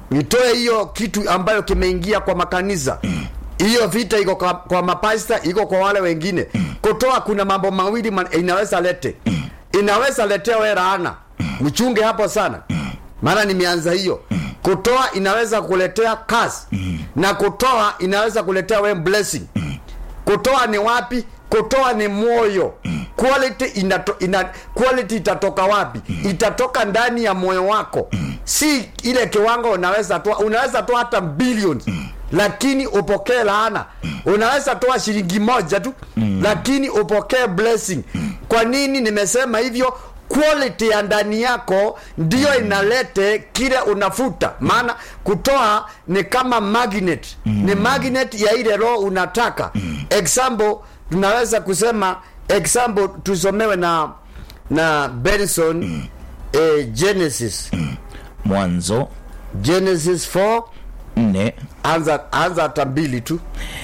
itoe hiyo kitu ambayo kimeingia kwa makanisa hiyo vita iko kwa, kwa mapasta iko kwa wale wengine kutoa kuna mambo mawili man, inaweza lete inaweza letea we laana mchunge hapo sana maana nimeanza hiyo kutoa inaweza kuletea kazi na kutoa inaweza kuletea we blessing kutoa ni wapi kutoa ni moyo quality, inato, ina, quality itatoka wapi itatoka ndani ya moyo wako si ile kiwango unaweza toa unaweza toa hata billions lakini upokee laana unaweza toa shilingi moja tu lakini upokee blessing kwa nini nimesema hivyo quality ya ndani yako ndiyo inalete kile unafuta maana kutoa ni kama magnet ni magnet ya ile roho unataka example tunaweza kusema example tusomewe na na benson eh, genesis mwanzo genesis 4 nne anza anza hata mbili tu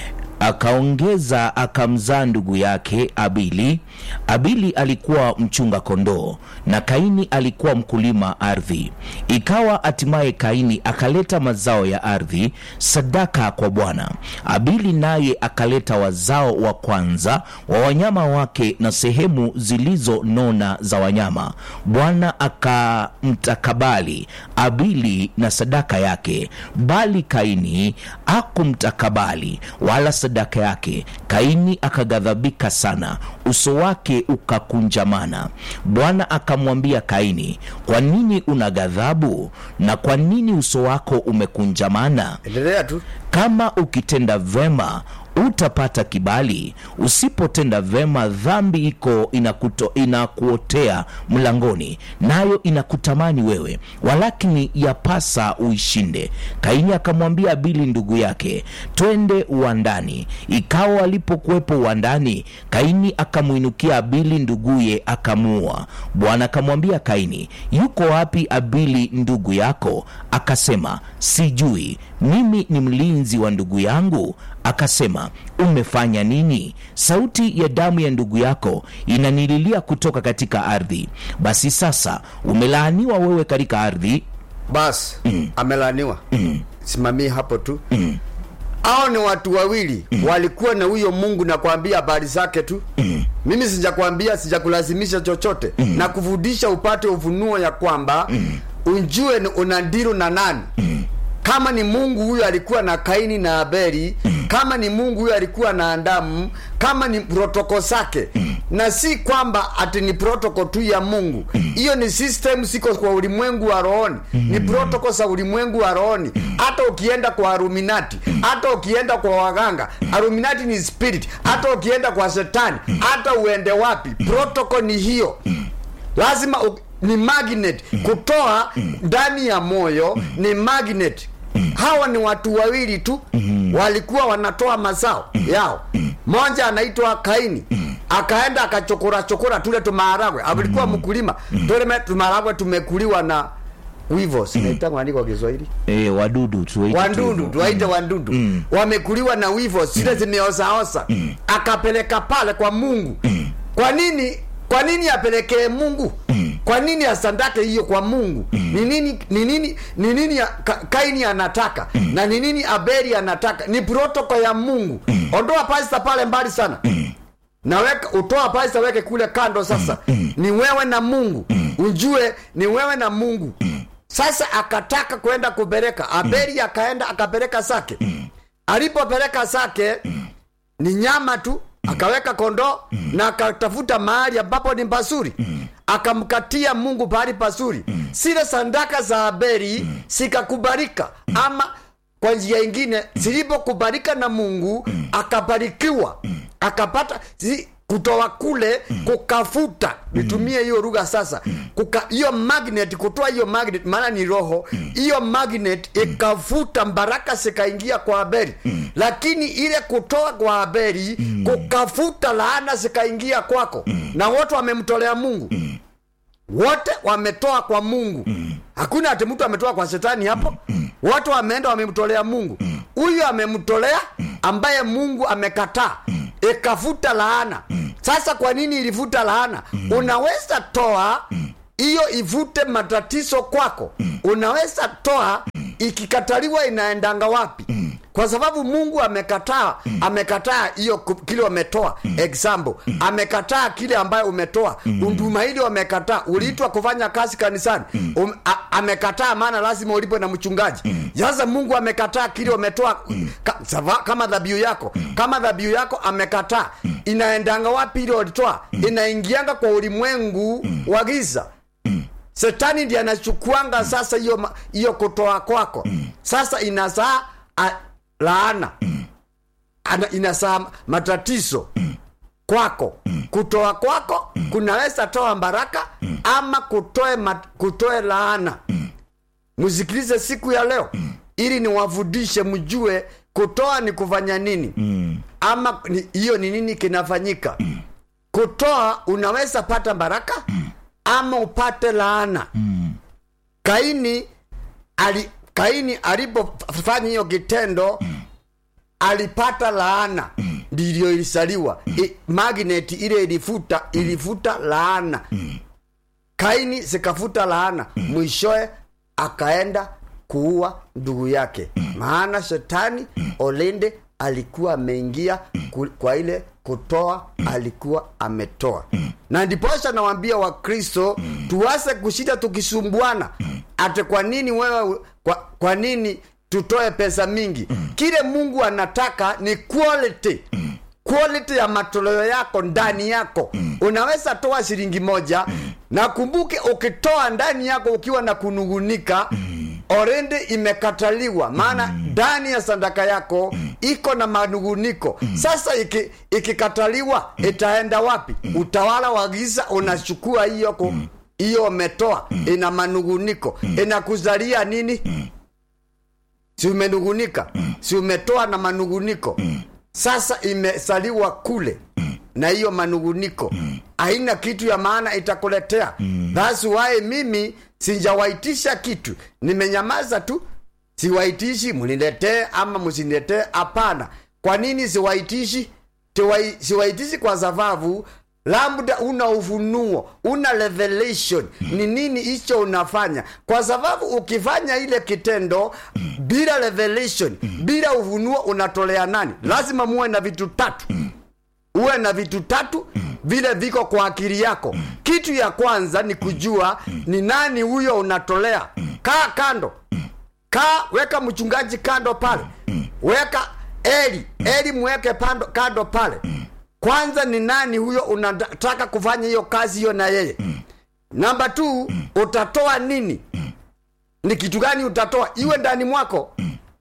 akaongeza akamzaa ndugu yake abili abili alikuwa mchunga kondoo na kaini alikuwa mkulima ardhi ikawa hatimaye kaini akaleta mazao ya ardhi sadaka kwa bwana abili naye akaleta wazao wa kwanza wa wanyama wake na sehemu zilizonona za wanyama bwana akamtakabali abili na sadaka yake bali kaini akumtakabali wala sadaka yake kaini akaghadhabika sana uso wake ukakunjamana bwana akamwambia kaini kwa nini una ghadhabu na kwa nini uso wako umekunjamana endelea tu kama ukitenda vema utapata kibali usipotenda vema dhambi iko inakuto, inakuotea mlangoni nayo inakutamani wewe walakini yapasa uishinde kaini akamwambia abili ndugu yake twende uwandani ikawa walipokuwepo uwandani kaini akamwinukia abili nduguye akamuua bwana akamwambia kaini yuko wapi abili ndugu yako akasema sijui mimi ni mlinzi wa ndugu yangu akasema umefanya nini sauti ya damu ya ndugu yako inanililia kutoka katika ardhi basi sasa umelaaniwa wewe katika ardhi basi mm. amelaniwa mm. simamii hapo tu mm. au ni watu wawili mm. walikuwa na huyo mungu na kuambia habari zake tu mm. mimi sijakwambia sijakulazimisha chochote mm. na kufundisha upate ufunuo ya kwamba mm. unjue ni unandiru na nani mm kama ni mungu huyo alikuwa na kaini na abeli mm. kama ni mungu huyo alikuwa na adamu kama ni protoko zake mm. na si kwamba ati ni protoko tu ya mungu hiyo mm. ni system siko kwa ulimwengu wa rohoni mm. ni protoko za ulimwengu wa rohoni hata ukienda kwa aruminati hata ukienda kwa waganga aruminati ni spirit hata ukienda kwa shetani hata uende wapi protoko ni hiyo lazima u, ni magnet kutoa ndani ya moyo ni magnet hawa ni watu wawili tu walikuwa wanatoa mazao yao moja anaitwa kaini akaenda akachokora chokora tule tumaharagwe alikuwa mkulima tule tumaharagwe tumekuliwa na wivo sinaitangwa nani kwa kiswahili e, wadudu tuwaite tu wandudu hivyo. tuwaite wandudu wamekuliwa na wivo zile zimeozaoza akapeleka pale kwa mungu kwa nini kwa nini apelekee mungu kwa nini asandake hiyo kwa mungu ni nini ni nini ni nini ya- Ka- kaini anataka na ni nini abeli anataka ni protoko ya mungu ondoa pasta pale mbali sana na weka utoa pasta weke kule kando sasa ni wewe na mungu ujue ni wewe na mungu sasa akataka kwenda kupeleka abeli akaenda akapeleka zake alipopeleka zake ni nyama tu akaweka kondoo na akatafuta mahali ambapo ni pazuri akamkatia mungu pahali pazuri zile sandaka za abeli zikakubalika ama kwa njia ingine zilipokubalika na mungu akabarikiwa akapata zi, kutoa kule kukafuta nitumie hiyo lugha sasa Kuka- hiyo magnet kutoa hiyo magnet maana ni roho hiyo magnet ikafuta baraka zikaingia kwa abeli lakini ile kutoa kwa abeli kukafuta laana zikaingia kwako na wote wamemtolea mungu wote wametoa kwa mungu hakuna ati mtu ametoa kwa shetani hapo wote wameenda wamemtolea mungu huyu amemtolea ambaye mungu amekataa ikafuta laana sasa kwa nini ilifuta laana unaweza toa hiyo ivute matatizo kwako unaweza toa ikikataliwa inaendanga wapi kwa sababu mungu amekataa amekataa hiyo ku- kile wametoa example amekataa kile ambayo umetoa unduma hili wamekataa uliitwa kufanya kazi kanisani um, a, amekataa maana lazima ulipwe na mchungaji sasa mungu amekataa kile wametoa ka, sava- kama dhabihu yako kama dhabihu yako amekataa inaendanga wapi ile walitoa inaingianga kwa ulimwengu wa giza Shetani ndiye anachukuanga sasa hiyo ma- hiyo kutoa kwako. Sasa inazaa a- laana. Ana, inazaa matatizo kwako. Kutoa kwako kunaweza toa baraka ama kutoe mat, kutoe laana. Msikilize siku ya leo ili niwafundishe mjue kutoa ni kufanya nini ama ni- hiyo ni nini kinafanyika. Kutoa unaweza pata baraka ama upate laana kaini ali, kaini alipofanya hiyo kitendo alipata laana ndivyo ilisaliwa I, magnet ile ilifuta ilifuta laana kaini zikafuta laana mwishoe akaenda kuua ndugu yake maana shetani olende alikuwa ameingia ku- kwa ile kutoa alikuwa ametoa na ndiposha nawambia wakristo tuwase kushinda tukisumbuana ate kwa nini wewe kwa, kwa nini tutoe pesa mingi kile mungu anataka ni quality quality ya matoleo yako ndani yako unaweza toa shilingi moja na kumbuke ukitoa ndani yako ukiwa na kunungunika orende imekataliwa maana ndani ya sadaka yako iko na manunguniko sasa iki- ikikataliwa itaenda wapi utawala wa giza unachukua hiyo ku- hiyo umetoa ina manunguniko inakuzalia nini si umenungunika si umetoa na manunguniko sasa imesaliwa kule na hiyo manunguniko haina kitu ya maana itakuletea thats why mimi sijawaitisha kitu nimenyamaza tu siwaitishi mniletee ama msiniletee hapana kwa nini siwaitishi Tiwai- siwaitishi kwa sababu labda una ufunuo una revelation ni nini hicho unafanya kwa sababu ukifanya ile kitendo bila revelation bila ufunuo unatolea nani lazima muwe na vitu tatu uwe na vitu tatu vile viko kwa akili yako kitu ya kwanza ni kujua ni nani huyo unatolea kaa kando kaa weka mchungaji kando pale weka eli eli mweke pando, kando pale kwanza ni nani huyo unataka kufanya hiyo kazi hiyo na yeye namba t utatoa nini ni kitu gani utatoa iwe ndani mwako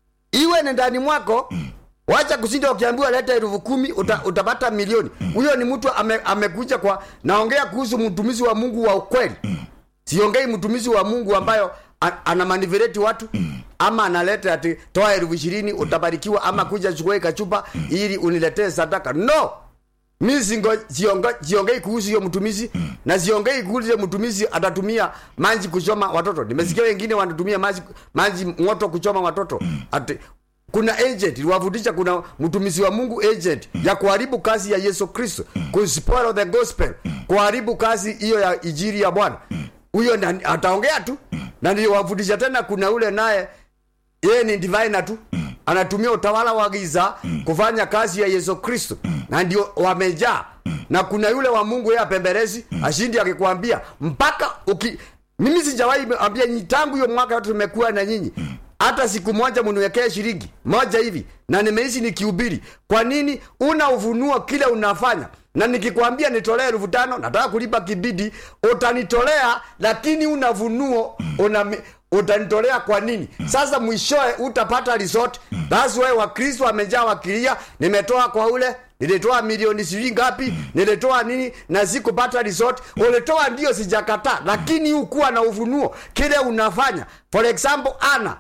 iwe ni ndani mwako wacha kushinda ukiambiwa leta elfu kumi uta, utapata milioni huyo ni mtu ame, amekuja kwa naongea kuhusu mtumizi wa mungu wa ukweli siongei mtumizi wa mungu ambayo a- anamanipulate watu ama analeta ati toa elfu ishirini utabarikiwa ama kuja chukua kachupa ili uniletee sadaka no mi singo- siongo- siongei kuhusu hiyo mtumizi na siongei kuhusu hiyo mtumizi atatumia maji kuchoma watoto nimesikia wengine wanatumia maji, maji moto kuchoma watoto ati kuna agent liwafundisha kuna mtumizi wa mungu agent ya kuharibu kazi ya yesu kristo kuspoil the gospel kuharibu kazi hiyo ya ijiri ya bwana huyo na- ataongea tu na niliwafundisha tena kuna ule naye yeye ni divina tu anatumia utawala wa giza kufanya kazi ya yesu kristo na ndio wamejaa na kuna yule wa mungu yeye apembelezi ashindi akikwambia mpaka uki mimi sijawahi ambia nyinyi tangu hiyo mwaka yote tumekuwa na nyinyi hata siku moja mniwekee shilingi moja hivi na nimeishi nikihubiri kwa nini una ufunuo kile unafanya na nikikwambia nitolee elfu tano nataka kulipa kibidi utanitolea lakini una vunuo una utanitolea kwa nini sasa mwishoe utapata resort thats why wakristo wamejaa wakilia nimetoa kwa ule nilitoa milioni sijui ngapi nilitoa nini na sikupata resort ulitoa ndio sijakataa lakini hukuwa na ufunuo kile unafanya for example ana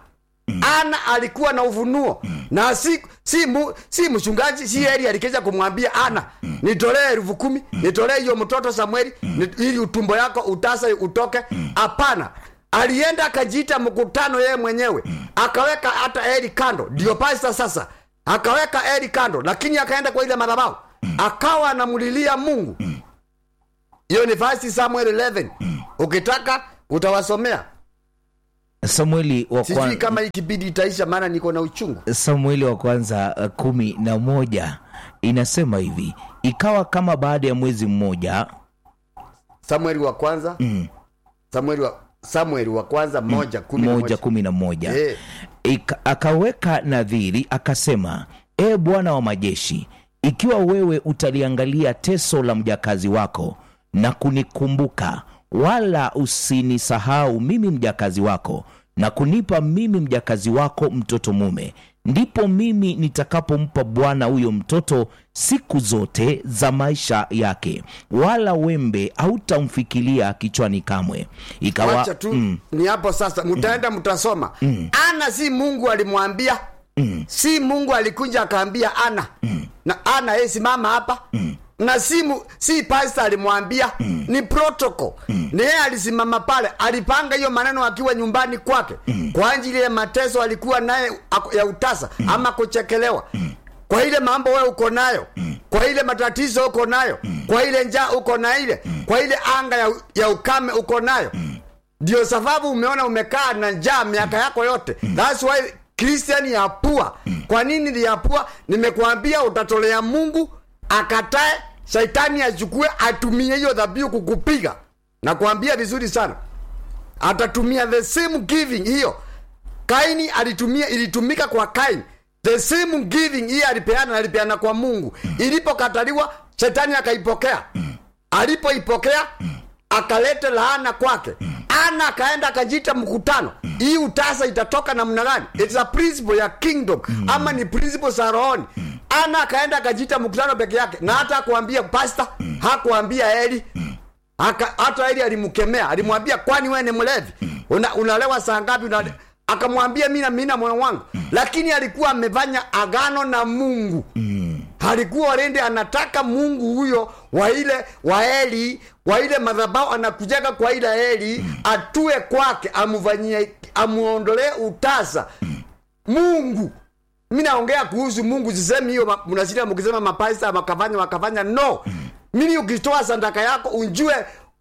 ana alikuwa na ufunuo na si si, mu, si mchungaji si eli alikeza kumwambia ana nitolee elfu kumi nitolee hiyo mtoto samueli ni- ili utumbo yako utasa utoke hapana alienda akajiita mkutano yeye mwenyewe akaweka hata eli kando ndio pasta sasa akaweka eli kando lakini akaenda kwa ile madhabahu akawa anamlilia mungu hiyo ni fasti samuel 11 ukitaka utawasomea samueli wa sijui kwanza kama hii kipindi itaisha maana niko na uchungu samueli wa kwanza uh, kumi na moja inasema hivi ikawa kama baada ya mwezi mmoja samueli wa kwanza mm, samueli wa samueli wa kwanza moja kumi na moja moja kumi na moja Eh. Ika, akaweka nadhiri akasema e bwana wa majeshi ikiwa wewe utaliangalia teso la mjakazi wako na kunikumbuka wala usinisahau mimi mjakazi wako na kunipa mimi mjakazi wako mtoto mume ndipo mimi nitakapompa bwana huyo mtoto siku zote za maisha yake wala wembe hautamfikilia kichwani kamwe ikawa wacha tu mm, ni hapo sasa mtaenda mtasoma ana si mungu alimwambia si mungu alikuja akaambia ana na ana ye simama hapa na si, mu, si pasta alimwambia ni protocol ni yeye alisimama pale alipanga hiyo maneno akiwa nyumbani kwake kwa ajili ya mateso alikuwa naye ako- ya utasa ama kuchekelewa kwa ile mambo wewe uko nayo kwa ile matatizo uko nayo kwa ile njaa uko na ile kwa ile anga ya, ya ukame uko nayo ndio sababu umeona umekaa na njaa miaka yako yote thats why christian ya pua kwa nini ni ya pua nimekuambia utatolea mungu akatae shaitani achukue atumie hiyo dhabihu kukupiga na kuambia vizuri sana atatumia the same giving hiyo kaini alitumia ilitumika kwa kaini the same giving hiyo alipeana alipeana kwa mungu ilipokataliwa shetani akaipokea alipoipokea akalete laana kwake ana akaenda akajita mkutano hii utasa itatoka namna gani It's a principle ya kingdom ama ni principle za rohoni ana akaenda akajita mkutano peke yake na hata akuambia pasta hakuambia eli Aka, hata eli alimkemea alimwambia kwani wewe ni mlevi Una, unalewa saa ngapi una, akamwambia mina mina moyo wangu lakini alikuwa amefanya agano na mungu alikuwa alende anataka mungu huyo wa ile wa eli wa ile madhabao anakujaga kwa ile eli atue kwake amufanyie amuondolee utasa mungu mi naongea kuhusu mungu sisemi hiyo ma- mnashinda mkisema mapaisa wakafanya wakafanya no mimi ukitoa sandaka yako unjue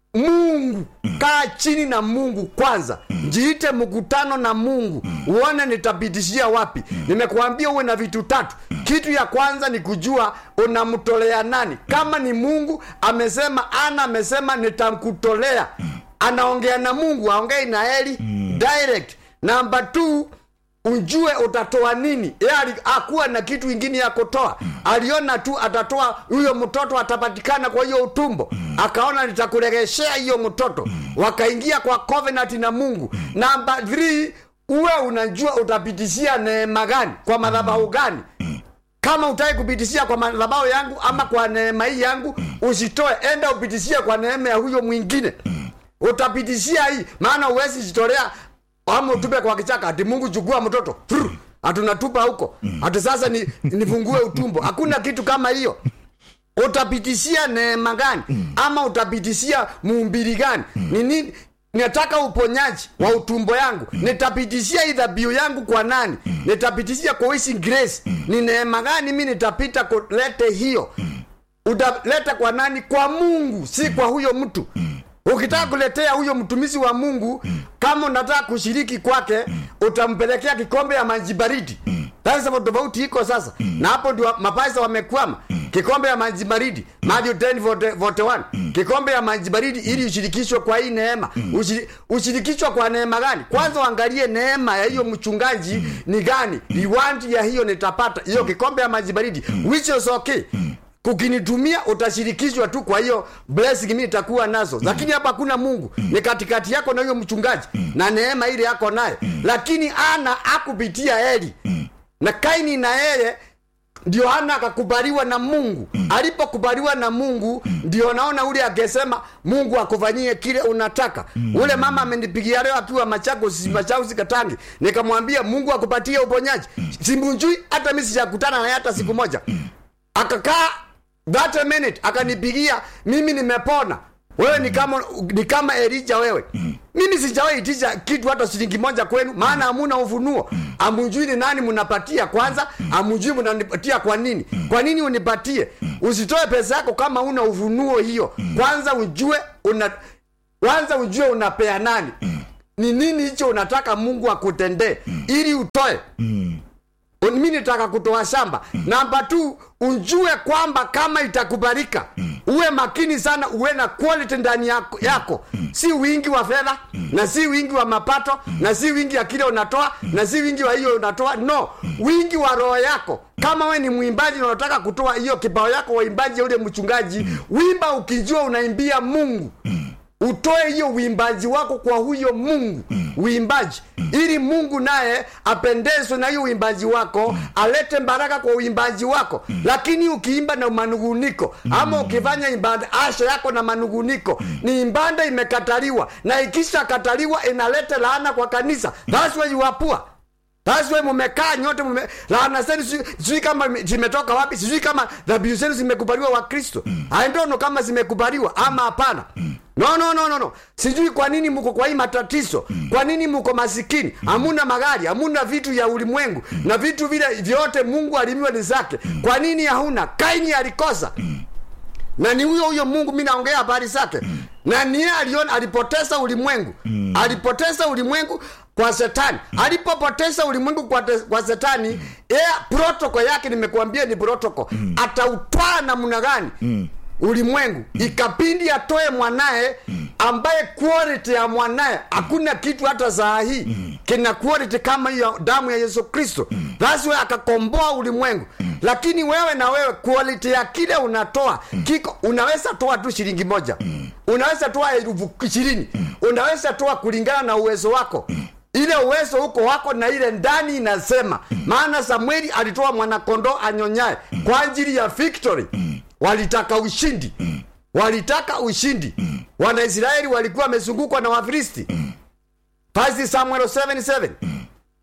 mungu kaa chini na mungu kwanza jiite mkutano na mungu uone nitapitishia wapi nimekuambia uwe na vitu tatu kitu ya kwanza ni kujua unamtolea nani kama ni mungu amesema ana amesema nitamkutolea anaongea na mungu aongei na eli direct namba two ujue utatoa nini ye akuwa na kitu ingine ya kutoa aliona tu atatoa huyo mtoto atapatikana kwa hiyo utumbo akaona nitakuregeshea hiyo mtoto wakaingia kwa covenant na mungu namba 3 uwe unajua utapitishia neema gani kwa madhabahu gani kama utaki kupitishia kwa madhabahu yangu ama kwa neema hii yangu usitoe enda upitishie kwa neema ya huyo mwingine utapitishia hii maana uwezi jitolea ama utupe kwa kichaka ati mungu chukua mtoto Frr, hatunatupa huko ati sasa ni, nifungue utumbo hakuna kitu kama hiyo utapitishia neema gani ama utapitishia muumbili gani ni nini nataka uponyaji wa utumbo yangu nitapitishia hii dhabihu yangu kwa nani nitapitishia kwa wishing grace ni neema gani mi nitapita kulete hiyo utaleta kwa nani kwa mungu si kwa huyo mtu ukitaka kuletea huyo mtumishi wa mungu kama unataka kushiriki kwake utampelekea kikombe ya maji baridi sasa tofauti iko sasa na hapo ndio mapaisa wamekwama kikombe ya maji baridi Matthew 10:41 kikombe ya maji baridi ili ushirikishwe kwa hii neema Ushiri- ushirikishwa kwa neema gani kwanza uangalie neema ya hiyo mchungaji ni gani reward ya hiyo nitapata hiyo kikombe ya maji baridi which is okay kukinitumia utashirikishwa tu kwa hiyo blessing mimi nitakuwa nazo lakini hapa hakuna mungu ni katikati yako na huyo mchungaji na neema ile yako naye lakini ana akupitia eli na kaini na yeye ndio hana akakubaliwa na mungu alipokubaliwa na mungu ndio naona ule akisema mungu akufanyie kile unataka ule mama amenipigia leo akiwa machakos machausi katangi nikamwambia mungu akupatie uponyaji simunjui hata mi sijakutana naye hata siku moja akakaa that a minute akanipigia mimi nimepona wewe ni kama ni kama elija wewe mimi sijawahi itisha kitu hata shilingi moja kwenu maana hamuna ufunuo amujui ni nani mnapatia kwanza amujui mnanipatia kwa nini kwa nini unipatie usitoe pesa yako kama una ufunuo hiyo kwanza ujue una kwanza ujue unapea nani ni nini hicho unataka mungu akutendee ili utoe mi nitaka kutoa shamba namba t unjue kwamba kama itakubalika uwe makini sana uwe na quality ndani yako, yako. si wingi wa fedha na si wingi wa mapato na si wingi ya kile unatoa na si wingi wa hiyo unatoa no wingi wa roho yako kama we ni mwimbaji na unataka kutoa hiyo kibao yako waimbaji ule mchungaji wimba ukijua unaimbia mungu utoe hiyo uimbaji wako kwa huyo mungu uimbaji ili mungu naye apendezwe na hiyo uimbaji wako alete baraka kwa uimbaji wako lakini ukiimba na manunguniko ama ukifanya ibada asha yako na manunguniko ni ibada imekataliwa na ikishakataliwa inaleta laana kwa kanisa that's why you are poor That's why mumekaa nyote mume, laana zenu sijui sijui kama zimetoka wapi, sijui kama dhabihu zenu zimekubaliwa wa Kristo. I don't know kama zimekubaliwa ama hapana. No, no, no, no, no. Sijui kwa nini mko kwa hii matatizo. Kwa nini mko masikini? Hamuna magari, hamuna vitu ya ulimwengu na vitu vile vyote Mungu alimiwa ni zake. Kwa nini hauna? Kaini alikosa na ni huyo huyo mungu mi naongea habari zake mm. na niye aliona alipoteza ulimwengu mm. alipoteza ulimwengu kwa shetani mm. alipopoteza ulimwengu kwa, te, kwa shetani mm. yeye protoko yake nimekuambia ni protoko mm. atautwaa namna gani mm ulimwengu mm. ikapindi atoe mwanaye mm. ambaye quality ya mwanaye hakuna kitu hata saa hii mm. kina quality kama hiyo damu ya yesu kristo mm. thats why akakomboa ulimwengu mm. lakini wewe na wewe quality ya kile unatoa mm. kiko unaweza toa tu shilingi moja mm. unaweza toa elfu ishirini mm. unaweza toa kulingana na uwezo wako mm ile uwezo huko wako na ile ndani inasema mm. maana samueli alitoa mwanakondoo anyonyaye mm. kwa ajili ya victory mm. walitaka ushindi mm. walitaka ushindi mm. wanaisraeli walikuwa wamezungukwa na wafilisti mm. First samuel 77 mm.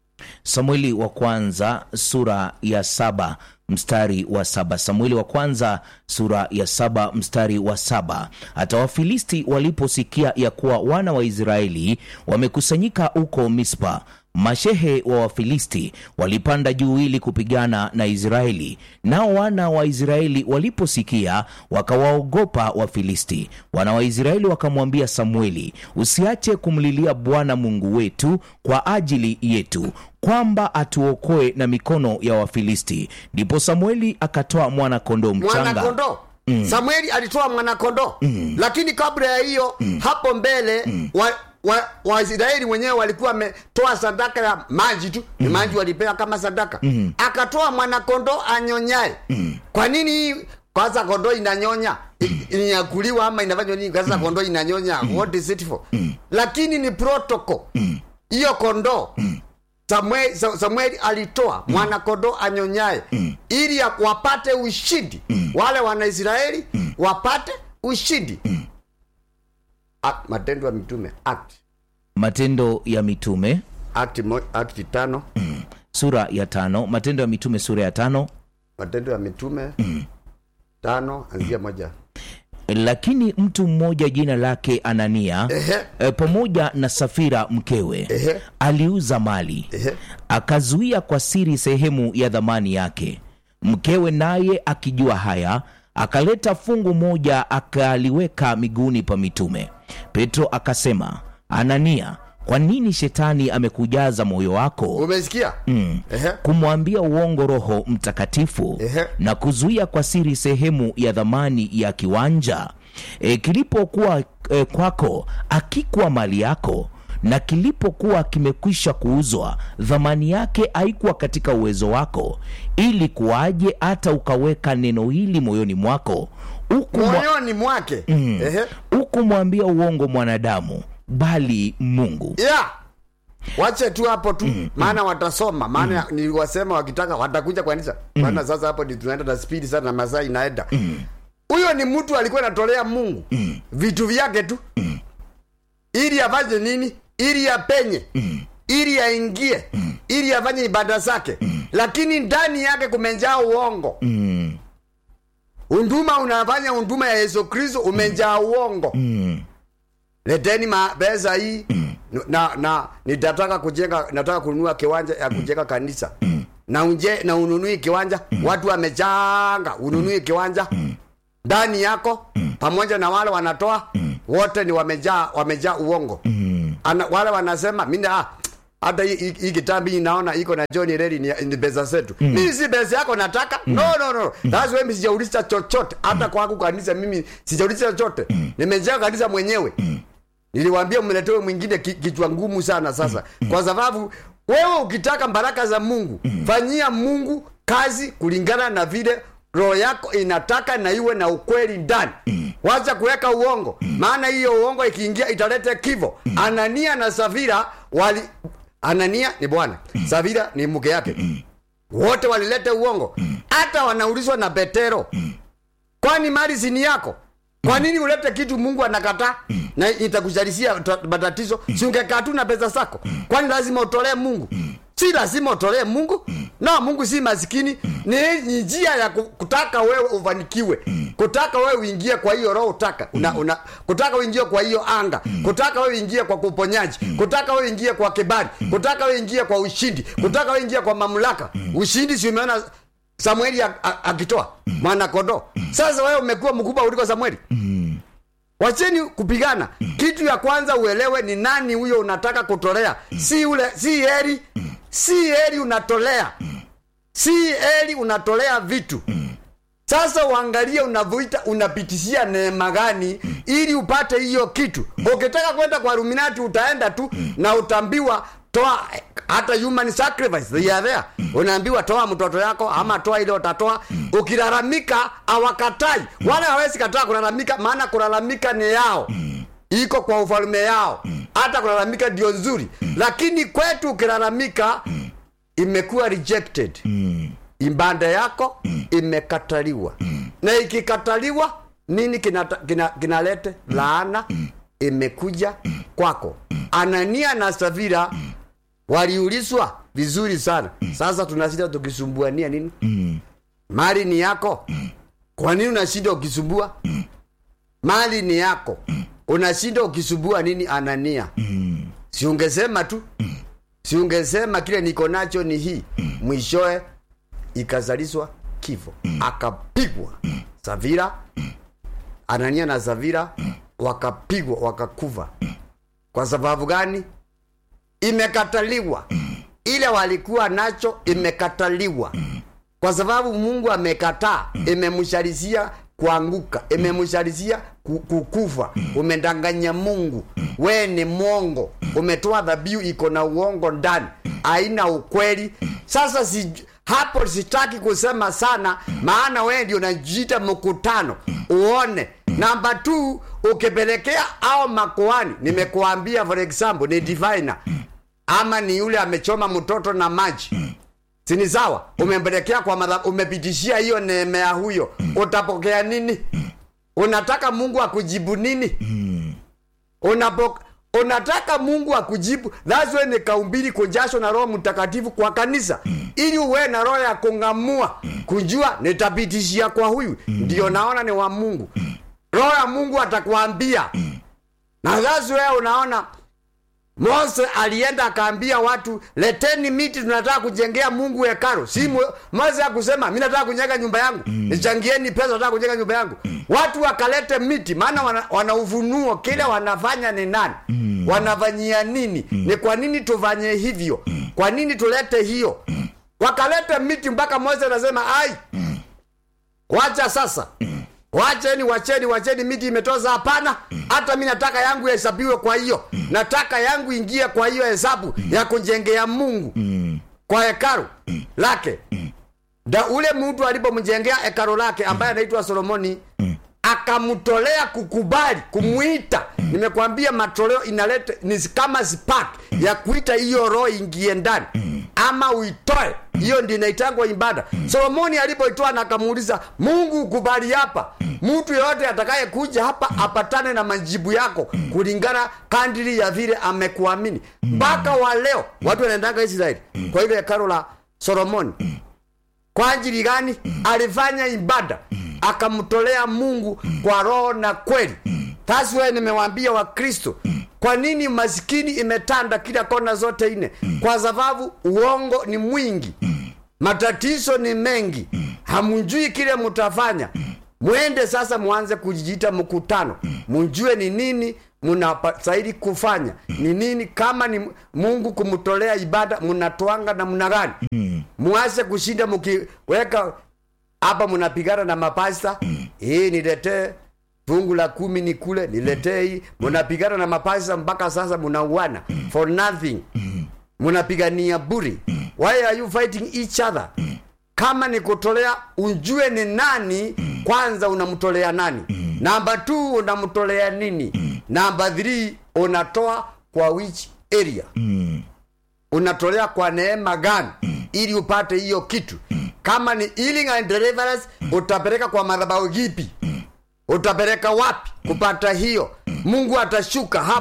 samueli wa kwanza sura ya saba mstari wa saba samueli wa kwanza sura ya saba mstari wa saba hata wafilisti waliposikia ya kuwa wana wa israeli wamekusanyika huko mispa mashehe wa wafilisti walipanda juu ili kupigana na israeli nao wana wa israeli waliposikia wakawaogopa wafilisti wana wa israeli wakamwambia samueli usiache kumlilia bwana mungu wetu kwa ajili yetu kwamba atuokoe na mikono ya wafilisti ndipo samueli akatoa mwana kondoo mchanga mwanakondoo mm. samueli alitoa mwanakondoo mm. lakini kabla ya hiyo mm. hapo mbele mm. wa waisraeli wa wenyewe walikuwa wametoa sadaka ya maji tu mm. maji walipewa kama sadaka mm. akatoa mwanakondoo anyonyaye mm. kwa nini hii kwanza kondoo inanyonya mm. inyakuliwa ama inafanywa nini kwanza mm. kondoo inanyonya mm. what is it for mm. lakini ni protocol hiyo mm. kondoo mm samueli, samueli alitoa mm. mwanakondoo anyonyaye mm. ili ya- wapate ushindi mm. wale wanaisraeli mm. wapate ushindi mm. Act, matendo ya mitume act matendo ya mitume act, mo, act tano sura ya tano matendo ya mitume sura ya tano matendo ya mitume tano anzia moja lakini mtu mmoja jina lake anania Ehe. e, pamoja na safira mkewe Ehe. aliuza mali Ehe. akazuia kwa siri sehemu ya dhamani yake mkewe naye akijua haya akaleta fungu moja akaliweka miguuni pa mitume petro akasema anania kwa nini shetani amekujaza moyo wako umesikia mm. Ehe. kumwambia uongo roho mtakatifu Ehe. na kuzuia kwa siri sehemu ya dhamani ya kiwanja e, kilipokuwa e, kwako akikuwa mali yako na kilipokuwa kimekwisha kuuzwa dhamani yake haikuwa katika uwezo wako ili kuwaje hata ukaweka neno hili moyoni mwako huku mwa- moyoni mwake Ehe. hukumwambia uongo mwanadamu bali mungu yeah wache tu hapo tu maana watasoma maana niliwasema wakitaka watakuja kwa kanisa maana sasa hapo ndi tunaenda na spidi sana na masaa inaenda huyo ni mtu alikuwa anatolea mungu vitu vyake tu ili afanye nini ili apenye ili aingie ili afanye ibada zake lakini ndani yake kumejaa uongo unduma unafanya unduma ya yesu kristo umejaa uongo leteni ma- pesa hii na na nitataka kujenga nataka kununua kiwanja ya kujenga kanisa na unje na ununui kiwanja watu wamechanga ununui kiwanja ndani yako pamoja na wale wanatoa wote ni wamejaa wamejaa uongo ana, wale wanasema mimi ah, hata hii- hii hii kitambi hii naona iko na John Redi ni, ni pesa zetu mm. mimi si pesa yako nataka mm. no no no that's why mimi sijauliza chochote hata kwangu kanisa mimi sijauliza chochote mm. nimejenga kanisa mwenyewe mm. niliwaambia mletewe mwingine ki- kichwa ngumu sana sasa mm. kwa sababu wewe ukitaka baraka za Mungu mm. fanyia Mungu kazi kulingana na vile roho yako inataka na iwe na ukweli ndani mm. wacha kuweka uongo mm. maana hiyo uongo ikiingia italete kivo mm. Anania na Safira wali Anania ni bwana mm. Safira ni mke yake mm. wote walilete uongo hata wanaulizwa na Petero kwani mali si ni yako kwa nini ulete kitu mungu anakataa na itakusharishia ta- matatizo si ungekaa tu na pesa zako kwani lazima utolee mungu si lazima utolee mungu no mungu si masikini ni ni njia ya ku- kutaka wewe ufanikiwe kutaka wewe uingie kwa hiyo roho utaka una, una, kutaka uingie kwa hiyo anga kutaka wewe uingie kwa kuponyaji kutaka wewe uingie kwa kibali kutaka wewe uingie kwa ushindi kutaka wewe uingie kwa mamlaka ushindi si umeona samueli a- a- akitoa mwana kondoo sasa wewe umekuwa mkubwa kuliko samueli wacheni kupigana kitu ya kwanza uelewe ni nani huyo unataka kutolea si ule si heri si heri unatolea si heri unatolea vitu sasa uangalie unavyoita unapitishia neema gani ili upate hiyo kitu ukitaka kwenda kwa ruminati utaenda tu na utaambiwa toa hata human sacrifice they are there unaambiwa toa mtoto yako ama toa ile utatoa ukilalamika awakatai wale hawezi kataa kulalamika maana kulalamika ni yao iko kwa ufalme yao hata kulalamika ndio nzuri lakini kwetu ukilalamika imekuwa rejected ibada yako imekataliwa na ikikataliwa nini kinalete kina, kinalete laana imekuja kwako anania na safira waliulizwa vizuri sana sasa tunashinda tukisumbuania nini mali ni yako kwa nini unashinda ukisumbua mali ni yako unashinda ukisumbua nini anania si ungesema tu si ungesema kile niko nacho ni hii mwishoe ikazalishwa kifo akapigwa savira anania na savira wakapigwa wakakufa kwa sababu gani imekataliwa ile walikuwa nacho imekataliwa kwa sababu mungu amekataa imemsharisia kuanguka imemsharisia ku- kukufa umedanganya mungu we ni mwongo umetoa dhabihu iko na uongo ndani haina ukweli sasa si, hapo sitaki kusema sana maana wewe ndio unajiita mkutano uone namba t ukipelekea au makoani nimekuambia for example ni diviner ama ni yule amechoma mtoto na maji sini sawa umempelekea kwa madha, umepitishia hiyo neema ya huyo utapokea nini unataka mungu akujibu nini Unapo, unataka mungu akujibu thats why nikaumbili kujashwa na roho mtakatifu kwa kanisa ili uwe na roho ya kung'amua kujua nitapitishia kwa huyu ndio naona ni wa mungu roho ya mungu atakwambia na thats why unaona mose alienda akaambia watu leteni miti tunataka kujengea mungu hekaro si mo- mose akusema mi nataka kujenga nyumba yangu nichangieni pesa nataka kujenga nyumba yangu watu wakalete miti maana wana, wana ufunuo kile wanafanya ni nani wanafanyia nini ni kwa nini tufanye hivyo kwa nini tulete hiyo wakalete miti mpaka mose anasema ai wacha sasa wacheni wacheni wacheni miti imetoza hapana hata mi nataka yangu hesabiwe kwa hiyo nataka yangu ingie kwa hiyo hesabu ya kujengea mungu kwa hekaru lake da ule mtu alipomjengea hekaru lake ambaye anaitwa solomoni akamtolea kukubali kumwita nimekwambia matoleo inaleta ni kama spark ya kuita hiyo roho ingie ndani ama uitoe hiyo ndio inaitangwa ibada solomoni alipoitoa na akamuuliza mungu ukubali hapa mtu yoyote atakaye kuja hapa apatane na majibu yako kulingana kandiri ya vile amekuamini mpaka wa leo watu wanaendanga israeli kwa ile hekalo la solomoni kwa ajili gani alifanya ibada akamtolea mungu kwa roho na kweli That's why nimewambia wakristo kwa nini masikini imetanda kila kona zote nne kwa sababu uongo ni mwingi matatizo ni mengi hamjui kile mtafanya mwende sasa mwanze kujiita mkutano mjue ni nini mnastahili kufanya ni nini kama ni mungu kumtolea ibada mnatwanga namna gani muase kushinda mkiweka hapa mnapigana na mapasta hii niletee fungu la kumi ni kule niletee hii mnapigana na mapasta mpaka sasa mnauana for nothing mnapigania buri why are you fighting each other kama ni kutolea ujue ni nani kwanza unamtolea nani namba t unamtolea nini namba 3 unatoa kwa which area unatolea kwa neema gani ili upate hiyo kitu kama ni healing and deliverance utapeleka kwa madhabahu gipi utapeleka wapi kupata hiyo mungu atashuka hapa